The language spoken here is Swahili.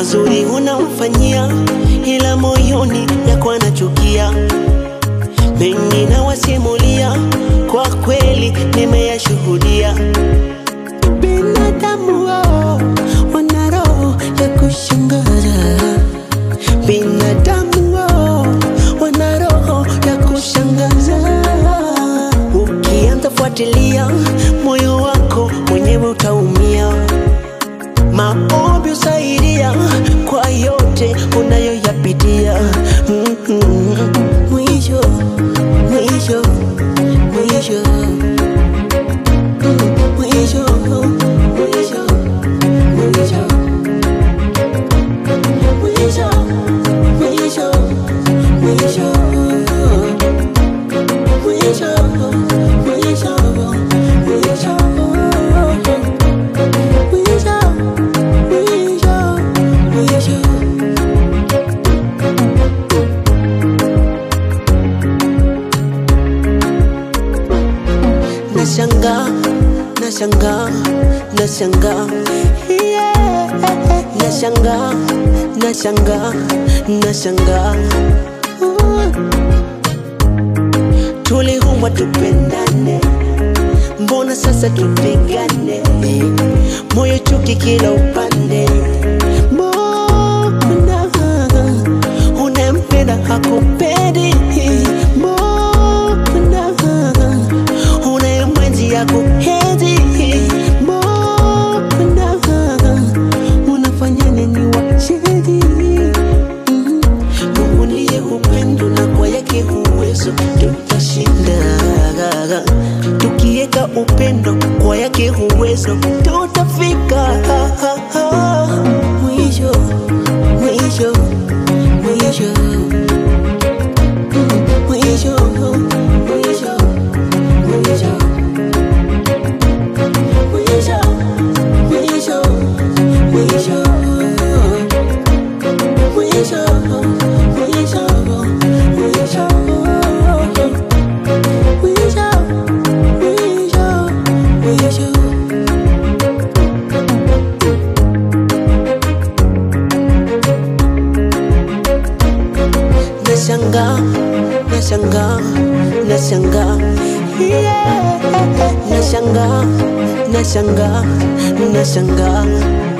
mazuri unamfanyia, ila moyoni yako anachukia. Mengi nawasimulia, kwa kweli nimeyashuhudia. Binadamu wao wana roho ya kushangaza, binadamu wao wana roho ya kushangaza. Ukianza fuatilia, moyo wako mwenyewe utaumia. Maombi usaidia kwa yote unayoyapitia. Mm-mm. Mwisho, mwisho, mwisho, Mm, mwisho, mwisho, mwisho, mwisho, mwisho, mwisho, mwisho, mwisho, mwisho. Mwisho, mwisho, mwisho. Nashanga, nashanga, nashanga, yeah. Nashanga, nashanga, nashanga. Uh. Tuliumbwa tupendane, mbona sasa tupigane? Moyo chuki kila upande, mbona unempenda hakupendi? Mbona unayemwenzi hakuhezi? Mbona unafanya nini wachezi? Mm. Mungu ndiye upendo na kwa yake uwezo tutashinda. Tukiweka upendo kwa yake uwezo tutafika mwisho, mwisho, mwisho, Mm, mwisho, mwisho, mwisho, mwisho, mwisho, mwisho. Mwisho, mwisho, mwisho, mwisho, mwisho, mwisho. Nashanga, nashanga, nashanga, yeah. Nashanga, nashanga, nashanga.